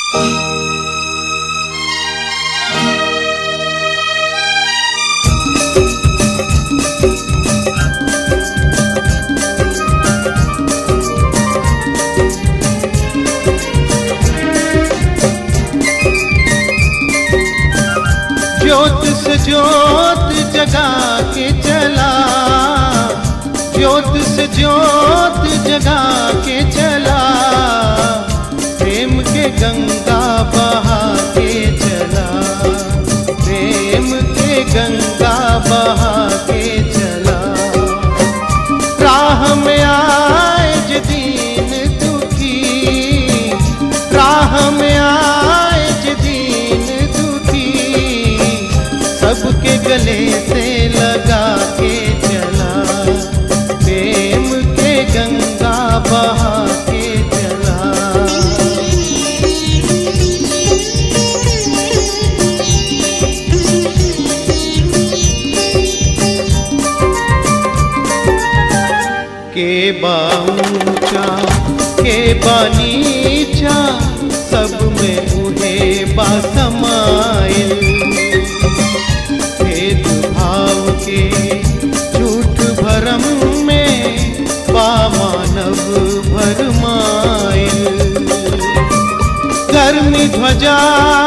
ज्योत से ज्योत जगा के चला ज्योत से ज्योत जगा के चला प्रेम के गंगा बहा के चला प्रेम के गंगा बहा के चला राह में आए जे दीन दुखी राह में आए जे दीन दुखी सबके गले से लगा के चला प्रेम के गंगा बहा के चला के बा ऊंचा के बा नीचा सब में उहे बा समाइल भेद भाव के झूठ भरम में बा मानव भरमाइल गर्मी ध्वजा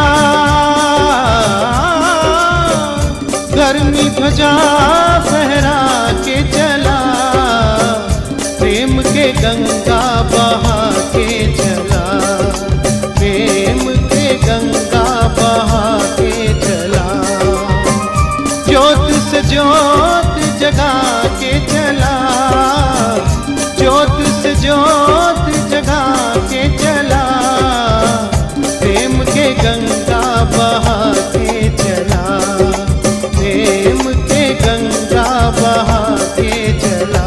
गर्मी ध्वजा फहरा के चला प्रेम के गंगा बहा के चला प्रेम के गंगा बहा के चला ज्योत से ज्योत जगा के चला ज्योत से ज्योत जगा के चला प्रेम के गंगा बहा के चला प्रेम के गंगा बहा के चला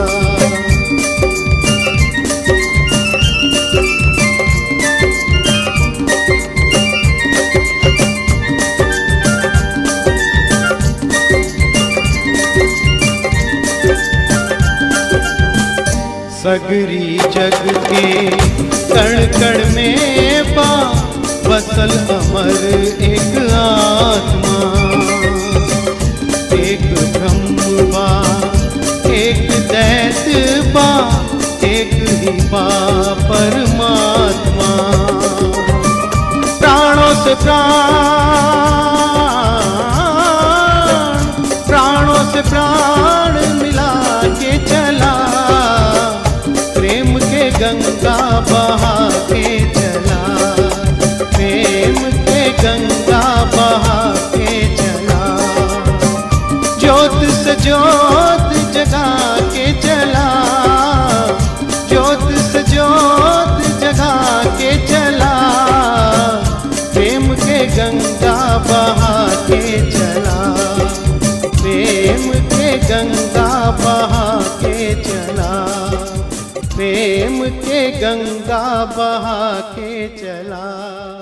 सगरी जग के कण कण में बा बसल अमर एक आत्मा एक ब्रह्म बा एक दैत बा एक ही बा परमात्मा प्राणों से प्राण प्राणों से प्राण मिला के चला प्रेम के गंगा बहा के चला प्रेम के गंगा बहा के चला ज्योत से ज्योत जगा के चला ज्योत से ज्योत जगा के चला प्रेम के गंगा बहा के चला प्रेम के गंगा बहा के चला प्रेम के गंगा बहा के चला